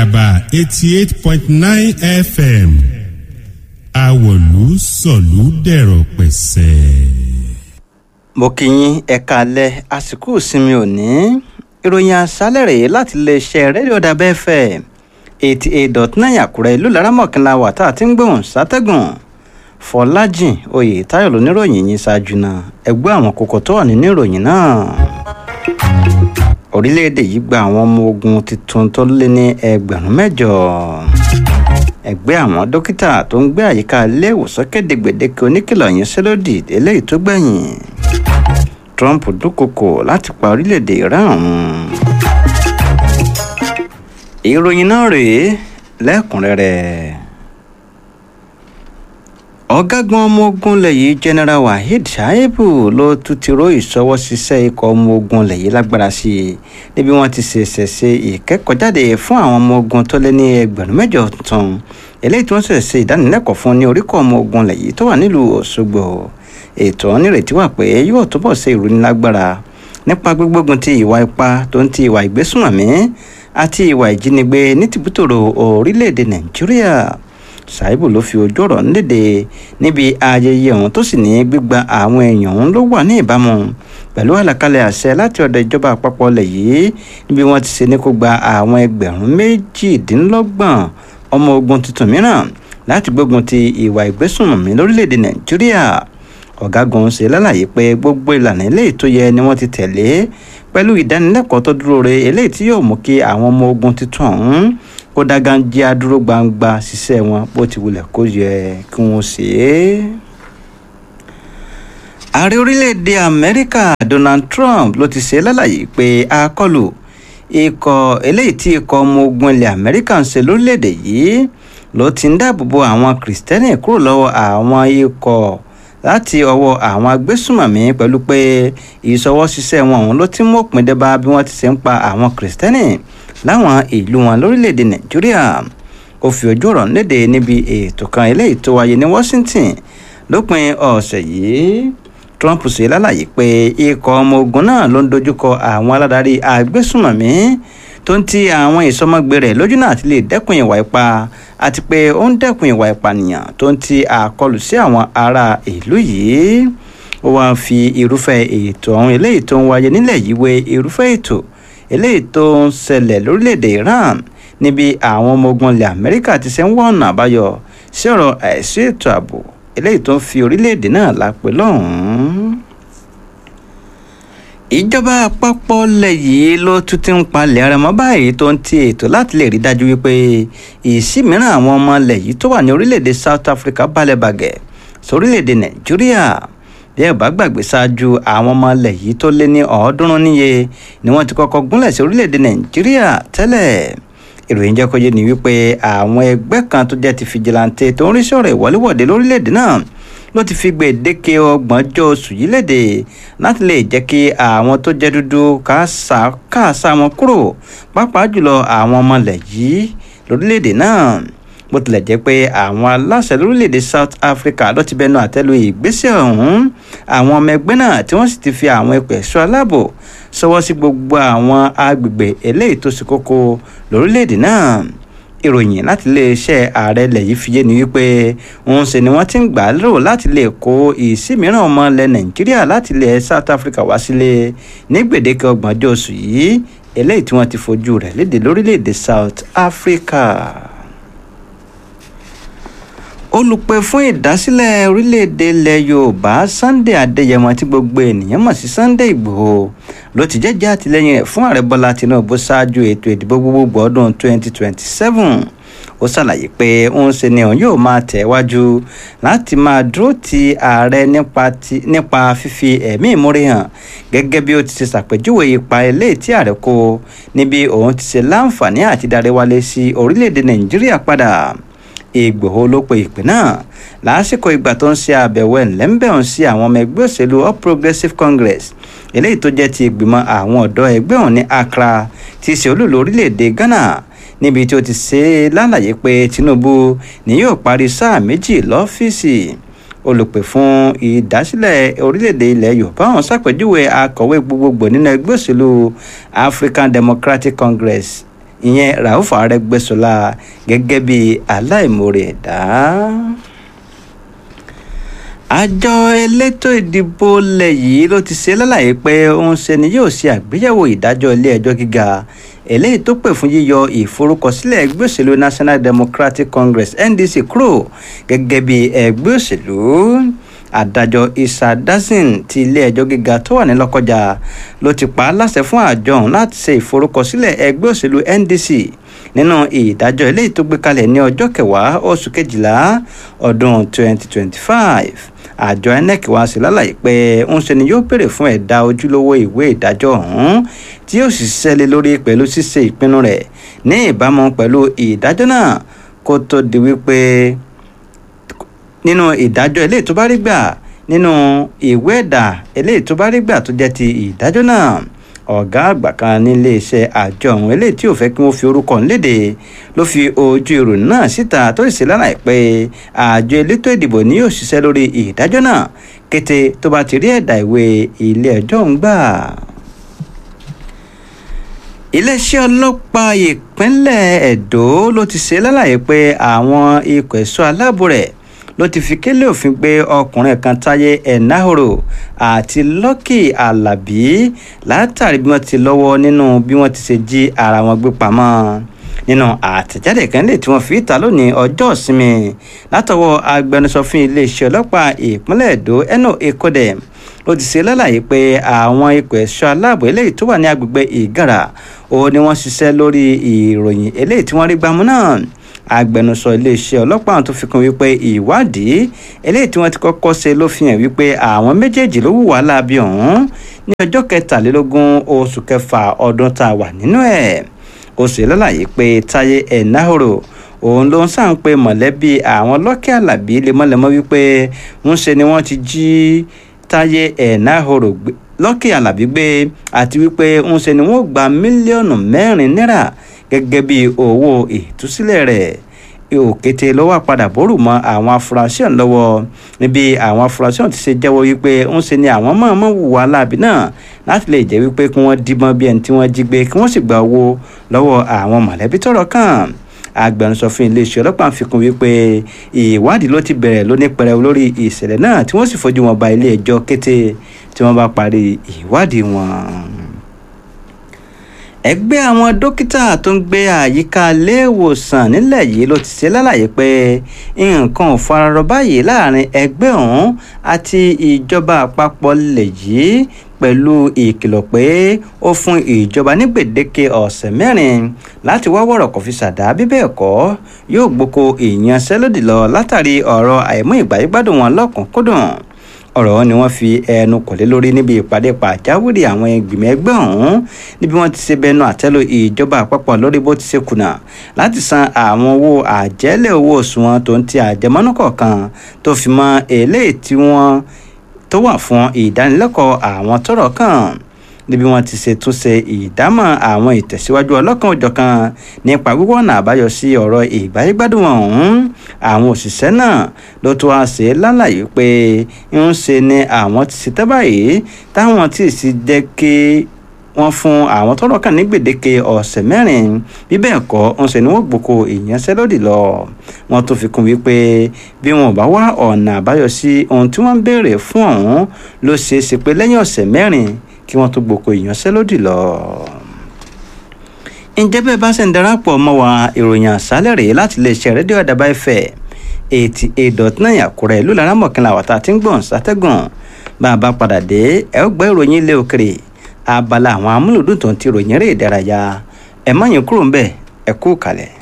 àdàbà eighty eight point nine fm àwọ̀lú sọ̀lú dẹ̀rọ̀ pẹ̀sẹ̀. mo kí yín ẹ káalẹ́ àsìkò ìsinmi òní ìròyìn àṣálẹ̀ rèé láti iléeṣẹ́ rédíò dàbẹ́ fm eighty eight dot nine àkúrẹ́ ìlú laramọ̀kìnlá wà tá a ti ń gbóhùn sátẹ́gùn fọlájìn oyè táyọ̀ lóníròyìn yìí ṣáájú náà ẹgbẹ́ àwọn kókó tó wà nínú ìròyìn náà orílẹ̀-èdè yìí gba àwọn ọmọ ogun tuntun tó lé ní ẹgbẹ̀rún mẹ́jọ ẹgbẹ́ àwọn dókítà tó ń gbé àyíká ilé ìwòsàn kéde gbèdéke oníkìlọ̀ yẹn sẹ́lódì eléyìí tó gbẹ̀yìn trump dúnkokò láti pa orílẹ̀-èdè iran run ìròyìn náà rèé lẹ́kùnrẹ́rẹ́ ọ̀gágun ọmọ ogun lẹ́yìn general waheed shaibu ló tún ti ró ìṣọwọ́ ṣiṣẹ́ ikọ̀ ọmọ ogun lẹ́yìn lágbára sí i níbi wọ́n ti ṣẹ̀ṣẹ̀ ṣe ìkẹ́kọ̀ọ́jáde fún àwọn ọmọ ogun tó lé ní ẹgbẹ̀rún mẹ́jọ tuntun eléyìí tí wọ́n ṣẹ̀ṣẹ̀ ṣe ìdánilẹ́kọ̀ọ́ fún ní oríkọ̀ ọmọ ogun lẹ́yìn tó wà nílùú òṣogbo ètò onírètí wà pé yóò túbọ̀ ṣe ìrónilágbára nípa gbígbógun ti ìwà ipá tó ń ti ìwà ìgbésùnmọ̀mí àti ìwà ìjínigbé ní tìbútòrò orílẹ̀-èdè nàìjíríà ṣàìbù ló fi ojú ọ̀rọ̀ nílédè níbi ayẹyẹ ọ̀hún tó sì ní gbígba àwọn èèyàn ọ̀hún ló wà ní ìbámu pẹ̀lú àlàkalẹ̀ àṣẹ láti ọ̀dọ̀ ìjọba àpapọ̀ ilẹ̀ yìí níbi wọ́n ti ṣe ní kó gba àwọn ẹgbẹ̀rún méjìdínlọ́gbọ̀n ọmọ ogun tuntun mìíràn láti gbógun ti ìwà ìgbésùnmọ̀mí lórílẹ̀‐èdè nàìjíríà ọ̀gágun ṣe lálàyé pé gbogbo ìlànà eléyìí tó yẹ ni wọ́n ti tẹ̀lé pẹ̀lú ìdánilẹ́kọ̀ọ́ tó dúró re eléyìí tí yóò mú kí àwọn ọmọ ogun tuntun ọ̀hún kó dágájí adúró gbangba ṣiṣẹ́ wọn bó ti wulẹ̀ kó yẹ kí wọ́n ṣe é. ààrẹ orílẹ̀-èdè amẹ́ríkà donald trump ló ti ṣe lálàyé pé àkọlù ikọ̀ eléyìí tí ikọ̀ ọmọ ogun ilẹ̀ amẹ́ríkà ń ṣe lórílẹ̀-èdè yìí ló ti ń dáàbò bo àwọn kìrìsìtẹ́nì kúrò lọ́wọ́ àwọn ikọ̀ láti ọwọ́ àwọn agbésùmọ̀mí pẹ̀lú pé ìṣọwọ́ṣiṣẹ́ wọn òun ló ti mú òpin dé bá bí wọ́n ti ṣe ń pa àwọn kìrìsìtẹ́nì láwọn ìlú wọn lórílẹ̀‐èdè nàìjíríà ó fi ojú ọ̀rọ̀ léde níbi ètò kan eléyìí tó wáyé ní washington lópin ọ̀sẹ̀ yìí trump ṣe lálàyé pé ikọ̀ ọmọ ogun náà ló ń dojúkọ àwọn aládarí agbésùmọ̀mí tó ń ti àwọn ìsọmọgbé rẹ̀ lójú náà ti lè dẹ́kun ìwà ipá àti pé ó ń dẹ́kun ìwà ìpànìyàn tó ń ti àkọlù sí àwọn ará ìlú yìí ó wáá fi irúfẹ́ ètò ọ̀hún eléyìí tó ń wáyé nílẹ̀ yìí wé irúfẹ́ ètò eléyìí tó ń ṣẹlẹ̀ lórílẹ̀‐èdè iran níbi àwọn ọmọ ogun ilẹ̀ amẹ́ríkà ti ṣe ń wọ́n ọ̀nà àbáyọ sí ọ̀rọ̀ àìsí ètò ààbò eléyìí tó ń fi orílẹ̀‐èdè náà lápè lọ́hùn-ún. ìjọba àpapọ̀ lẹ̀ yìí ló tún ti ń palẹ̀ ara mọ́ báyìí tó ń ti ètò láti lè rí dájú wípé ìsí mìíràn àwọn ọmọ ilẹ̀ yìí tó wà ní orílẹ̀‐èdè south africa balẹ̀ bàgẹ́ sórílẹ̀‐èdè nàìjíríà bí ẹ bá gbàgbé ṣáájú àwọn ọmọ ilẹ̀ yìí tó lé ní ọ̀ọ́dúnrún níye ni wọ́n ti kọ́kọ́ gúnlẹ̀ sí orílẹ̀-èdè nàìjíríà tẹ́lẹ̀ ìròyìn jẹ́ kó yé ni wípé àwọn ẹgbẹ́ kan tó jẹ́ ti fìjìláńtẹ́ tó ń rí sọ̀rọ̀ ìwọléwọ̀de lórílẹ̀-èdè náà ló ti fi gbèdéke ọgbọ̀njọ́ oṣù yìí léde láti lè jẹ́ kí àwọn tó jẹ́ dúdú káàsà wọn kúrò pàápàá jùlọ àwọn ọmọ ilẹ̀ yìí lórílẹ̀-èdè náà bó tilẹ̀ jẹ́ pé àwọn aláṣẹ lórílẹ̀‐èdè south africa ló ti bẹnu àtẹ́lu ìgbésẹ̀ ọ̀hún àwọn ọmọ ẹgbẹ́ náà tí wọ́n sì ti fi àwọn ẹ̀pẹ̀ ẹ̀ṣọ́ aláàbò sọwọ́ sí gbogbo àwọn agbègbè eléyìí tó ṣe kókó lórílẹ̀‐èdè náà ìròyìn láti iléeṣẹ́ ààrẹ ilẹ̀ yìí fi yé ni wípé òun sì ni wọ́n ti ń gbà á lérò láti lè kó ìsí mìíràn ọmọ ilẹ̀ nàìjíríà láti ilẹ̀ south africa wá sílé ní gbèdéke ọgbọ̀njọ́ oṣù yìí eléyìí tí wọ́n ti fojú rẹ̀ léde lórílẹ̀‐èdè south africa olùpẹ̀ fún ìdásílẹ̀ orílẹ̀-èdè ilẹ̀ yorùbá sunday adéyẹmọ tí gbogbo ènìyàn mọ̀ sí sunday igbòho ló ti jẹ́jẹ́ àtìlẹ́yìn rẹ̀ fún ààrẹ bọ́lá tinubu ṣáájú ètò ìdìbò gbogbogbò ọdún 2027 ó ṣàlàyé pé òun ṣe ni òun yóò máa tẹ̀wájú láti máa dúró ti ààrẹ nípa fífi ẹ̀mí ìmúre hàn gẹ́gẹ́ bí ó ti ṣe ṣàpèjúwe ipa eléyìí tí ààrẹ kó níbi òun ti ṣe láǹfààní àti darí wálé sí orílẹ̀-èdè nàìjíríà padà ìgbòho ló pe ìpè náà lásìkò ìgbà tó ń ṣe àbẹ̀wò ẹ̀ńlẹ́ńbẹ̀hún sí àwọn ọmọ ẹgbẹ́ òṣèlú all progressives congress eléyìí tó jẹ́ ti ìgbìmọ̀ àwọn ọ̀dọ́ ẹgbẹ́ ọ̀hún ní accra ti ṣe olúlo orílẹ̀-èdè ghana níbi tí ó ti ṣe lálàyé pé tinubu ni yóò parí sáà méjì lọ́fíìsì olùpè fún ìdásílẹ̀ orílẹ̀-èdè ilẹ̀ yorùbá ọ̀hún ṣàpèjúwe akọ̀wé gbogbogbò nínú ẹgbẹ́ òṣèlú african democratic congress ìyẹn rauf arẹ́gbẹ́ṣọlá gẹ́gẹ́ bí aláìmoore ẹ̀dá àjọ elétò ìdìbò ilẹ̀ yìí ló ti ṣe lálàyé pé òun ṣe ni yóò ṣe àgbéyẹ̀wò ìdájọ́ ilé ẹjọ́ gíga eléyìí tó pè fún yíyọ ìforúkọsílẹ̀ ẹgbẹ́ òṣèlú national democratic congress ndc kúrò gẹ́gẹ́ bí ẹgbẹ́ òṣèlú adájọ́ isa dazin ti ilé ẹjọ́ gíga tó wà ní lọ́kọjà ló ti pa á láṣẹ fún àjọ ọ̀hún láti ṣe ìforúkọsílẹ̀ ẹgbẹ́ òṣèlú ndc nínú ìdájọ́ eléyìí tó gbé kalẹ̀ ní ọjọ́ kẹwàá oṣù kejìlá ọdún 2025 àjọ inec wá sí lálàyé pé ń ṣe ni yóò béèrè fún ẹ̀dá ojúlówó ìwé ìdájọ́ ọ̀hún tí yóò sì ṣiṣẹ́ lé lórí pẹ̀lú ṣíṣe ìpinnu rẹ̀ ní ìbámu pẹ̀lú ìdájọ́ náà kó tó di wípé nínú ìdájọ́ eléyìí tó bá rí gbà nínú ìwé ẹ̀dà eléyìí tó bá rí gbà tó jẹ́ ti ìdájọ́ náà ọ̀gá àgbà kan nílé iṣẹ́ àjọ ọ̀hún eléyìí tí ò fẹ́ kí wọ́n fi orúkọ léde ló fi ojú ìròyìn náà síta tó sì ṣe lálàyé pé àjọ elétò ìdìbò ni yóò ṣiṣẹ́ lórí ìdájọ́ náà kété tó bá ti rí ẹ̀dà ìwé ilé ẹjọ́ ń gbà iléeṣẹ́ ọlọ́pàá ìpínlẹ̀ Ẹdó ló ti ṣe lálàyé pé àwọn ikọ̀ ẹ̀ṣọ́ aláàbò rẹ̀ ló ti fi kélé òfin gbé ọkùnrin kan táyé ẹ̀náhòrò àti lọ́kì alábí látàrí bí wọ́n ti lọ́wọ́ nínú bí wọ́n ti ṣe jí ara wọn gbé pamọ́ nínú àtẹ̀jáde kan lè tí wọ́n fi ta lónìí ọjọ́ ìsinmi látọwọ́ agbẹnusọ fún iléeṣẹ́ ọlọ́pàá ìpínlẹ̀ Ẹdó eno ekodem ló ti ṣe lálàyé pé àwọn ikọ̀ ẹ̀ṣọ́ aláàbò eléyìí tó wà ní agbègbè ìgàrà ó ní wọ́n ṣiṣẹ́ lórí ìròyìn eléyìí tí wọ́n rí gbámú náà agbẹnusọ iléeṣẹ́ ọlọ́pàá tó fi kún wípé ìwádìí eléyìí tí wọ́n ti kọ́kọ́ ṣe ló fi hàn wípé àwọn méjèèjì ló hùwà láabi ọ̀hún ní ọjọ́ kẹtàlélógún oṣù kẹfà ọdún tá a wà nínú ẹ̀ ó ṣe lálàyé pé táyé ẹ̀náhòrò òun ló ń sàn pé mọ̀lẹ́bí àwọn lọ́kẹ́ àlàbí lemọ́lemọ́ wípé ń ṣe ni wọ́n ti jí táyé ẹ̀náhòrò lọ́kẹ́ àlàbí gbé àti wípé ń ṣe ni wọ́n gba mílíọ̀nù mẹ́rin náírà gẹ́gẹ́ bí owó ìtúsílẹ̀ rẹ̀ òkété ló wà padà bórù mọ́ àwọn afurasí ọ̀hún lọ́wọ́ níbi àwọn afurasí ọ̀hún ti ṣe jẹ́wọ́ wípé ń ṣe ni àwọn mọ̀ọ́mọ̀ hùwà láàbí náà láti lè jẹ́ wípé kí wọ́n díbọ́n bí ẹni tí wọ́n jí gbé kí wọ́n sì gba owó lọ́wọ́ àwọn mọ̀lẹ́bí tọ́rọ̀ kàn agbẹnusọ fún iléeṣẹ́ ọlọ́pàá fi kún wípé ìwádìí ló ti bẹ̀rẹ̀ lóní pẹrẹu lórí ìṣẹ̀lẹ̀ náà tí wọ́n sì fojú wọn ba ilé ẹjọ́ kété tí wọ́n bá parí ìwádìí wọn ẹgbẹ́ àwọn dókítà tó ń gbé àyíká iléèwòsàn nílẹ̀ yìí ló ti ṣe lálàyé pé nǹkan ò fararọ báyìí láàrin ẹgbẹ́ ọ̀hún àti ìjọba àpapọ̀ lè yìí pẹ̀lú ìkìlọ̀ pé ó fún ìjọba ní gbèdéke ọ̀sẹ̀ mẹ́rin láti wá wọ̀rọ̀ kò fi ṣàdá bí bẹ́ẹ̀ kọ́ yóò gboko ìyanṣẹ́lódì lọ látàrí ọ̀rọ̀ àìmú ìgbàyégbádùn wọn lọ́kùnkúndùn ọ̀rọ̀ ni wọ́n fi ẹnu kò lé lórí níbi ìpàdé pàjáwìrì àwọn ìgbìmọ̀ ẹgbẹ́ ọ̀hún níbi wọ́n ti ṣe bẹnu àtẹ́lu ìjọba àpapọ̀ lórí bó ti ṣe kùnà láti san àwọn owó àjẹ́lẹ̀ owó òṣùwọ̀n tó ń ti àjẹmọ́nú kọ̀ọ̀kan tó fi mọ́ eléyìí tí wọ́n tó wà fún ìdánilẹ́kọ̀ọ́ àwọn tọ́rọ̀ kàn níbi wọ́n ti ṣe túnṣe ìdámọ̀ àwọn ìtẹ̀síwájú ọlọ́kan òjọ̀kan nípa wíwọ́nà àbáyọ sí ọ̀rọ̀ ìgbáyégbádùn ọ̀hún àwọn òṣìṣẹ́ náà ló tún wá ṣe lálàyé pé ń ṣe ni àwọn ti ṣe tẹ́ báyìí táwọn tí sì jẹ́ kí wọ́n fún àwọn tọ́rọ̀ kàn ní gbèdéke ọ̀sẹ̀ mẹ́rin bí bẹ́ẹ̀ kọ́ ń ṣe ni wọ́n gboko ìyanṣẹ́lódì lọ wọ́n tún fi kún wípé bí wọn ò bá wá ọ̀nà àbáyọ sí ohun tí wọ́n ń béèrè fún ọ̀hún ló ṣeé ṣe pé lẹ́yìn ọ̀sẹ̀ mẹ́rin kí wọ́n tó gboko ìyanṣẹ́lódì lọ. ǹjẹ́ bẹ́ẹ̀ bá ṣe ń darapọ̀ mọ́ wa ìròyìn àṣálẹ̀ rèé láti iléeṣẹ́ rédíò àdàbà ẹ̀fẹ̀ eighty eight dot nine àkúrẹ́ ìlú laramọ̀kìnlá wàtá tí ń gbọ̀n sátẹ́gùn bá a bá padà dé ẹ ó gbọ́ ìròyìn ilé òkèrè abala àwọn amúlùdùn tó ń ti ròyìn eré ìdárayá ẹ má yín kúrò ń bẹ̀ ẹ kú kalẹ̀.